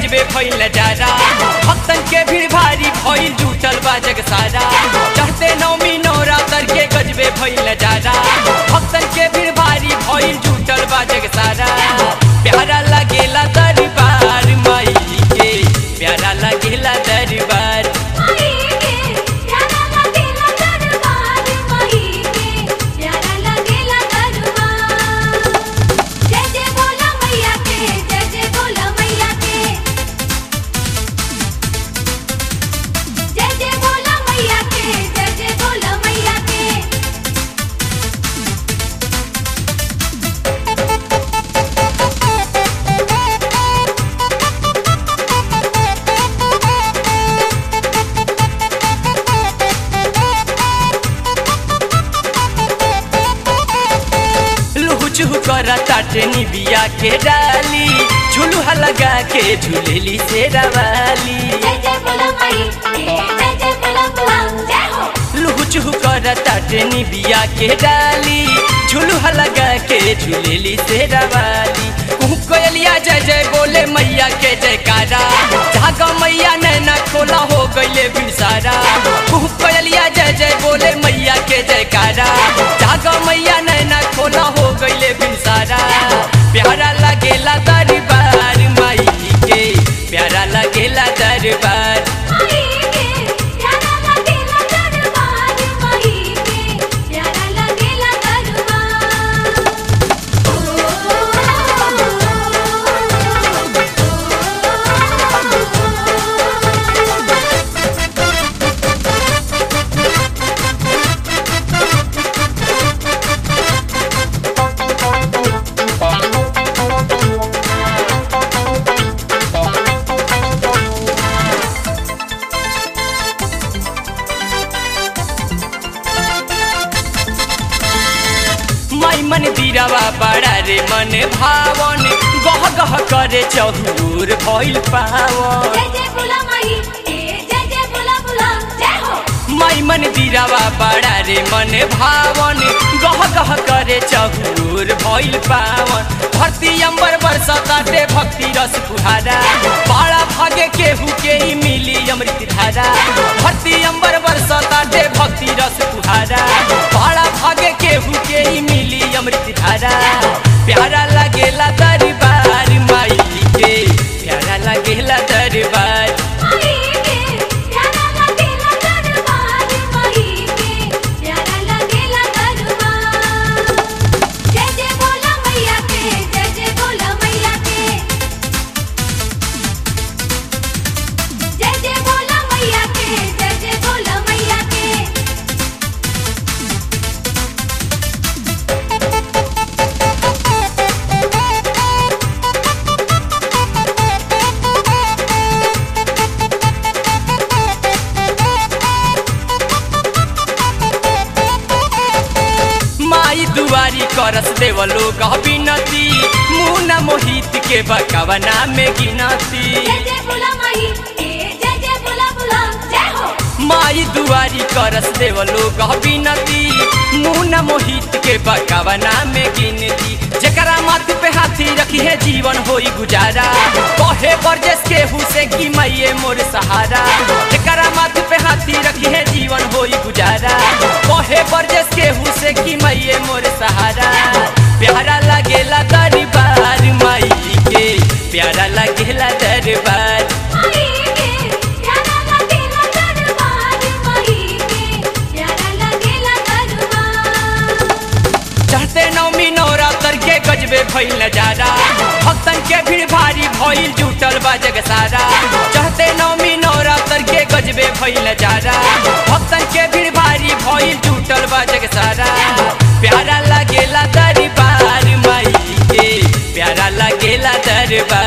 गजबे भइल नजारा भक्तन के भीड़ भारी भइल जुटल बा जग सारा चढ़ते नौमी नवरात्र के गजबे भइल नजारा भक्तन के भीड़ भारी भइल जुटल बा जग सारा प्यारा लगेला दरबार माई के प्यारा लगेला दरबार माई के प्यारा लगेला दरबार माई के प्यारा लगेला दरबार जय जय बोला मैया के जय जय बोला मैया के जय जय बोला मैया के जय जय बोला मैया के लुहु चुहु कर ताटे निबिया के डाली झुलुहा लगा के झूलेली से रवाली जय जय बोला माई के जय जय बोला बोला जय हो लुहु चुहु कर ताटे निबिया के डाली झुलुहा लगा के झूलेली से रवाली कुहू कोयलिया जय जय बोले मैया के जयकारा जाग मैया नैना खोला हो गईले बिसारा कुहू कोयलिया जय जय बोले मैया के जयकारा जाग मैया नैना खोला हो गईले बिसारा प्यारा लगेला दरबार माई के प्यारा लगेला दरबार माई के प्यारा लगेला दरबार माई के प्यारा लगेला दरबार माई मन दीरावा बड़ा रे मन भावन गह गह करे चहूर भइल पावन जय जय बोला माई के जय जय बोला बोला जय हो माई मन दीरावा बड़ा रे मन भावन गह गह करे चहूर भइल पावन धरती अंबर बरसताटे भक्ति रस फुहारा बड़ा भागे केहू के ही मिली अमृत धारा धरती अंबर बरसताटे भक्ति रस फुहारा बड़ा भागे केहू के ही मिली अमृत धारा प्यारा लगेला दरबार माई के प्यारा लगेला दरबार माई के प्यारा लगेला दरबार माई के प्यारा लगेला दरबार जय जय बोला मैया के जय जय बोला मैया के जय जय बोला मैया के जय जय बोला मैया के माई दुआरी करस देव लोग बिनती मुना मोहित के बकवना में गिनती जय जय बोला माई के जय जय बोला बोला जय हो माई दुआरी करस देव लोग बिनती मुना मोहित के बकवना में गिनती जकरा माथ पे हाथी रखी है जीवन होई गुजारा कहे बरजस के हुसे की मैये मोर सहारा जकरा माथ पे हाथी रखी है जीवन होई गुजारा कहे बरजस के हुसे की मैये मोर सहारा प्यारा लगेला दरबार माई के प्यारा लगेला दरबार माई के प्यारा लगेला दरबार माई के प्यारा लगेला दरबार चढ़ते नौमी नवरात्र के गजबे भइल नजारा भक्तन के भीड़ भारी भइल जुटल बा जग सारा चढ़ते नौमी नवरात्र के गजबे भइल नजारा भक्तन के भीड़ भारी भइल जुटल बा जग सारा प्यारा लगेला दरबार माई के प्यारा लगेला दरबार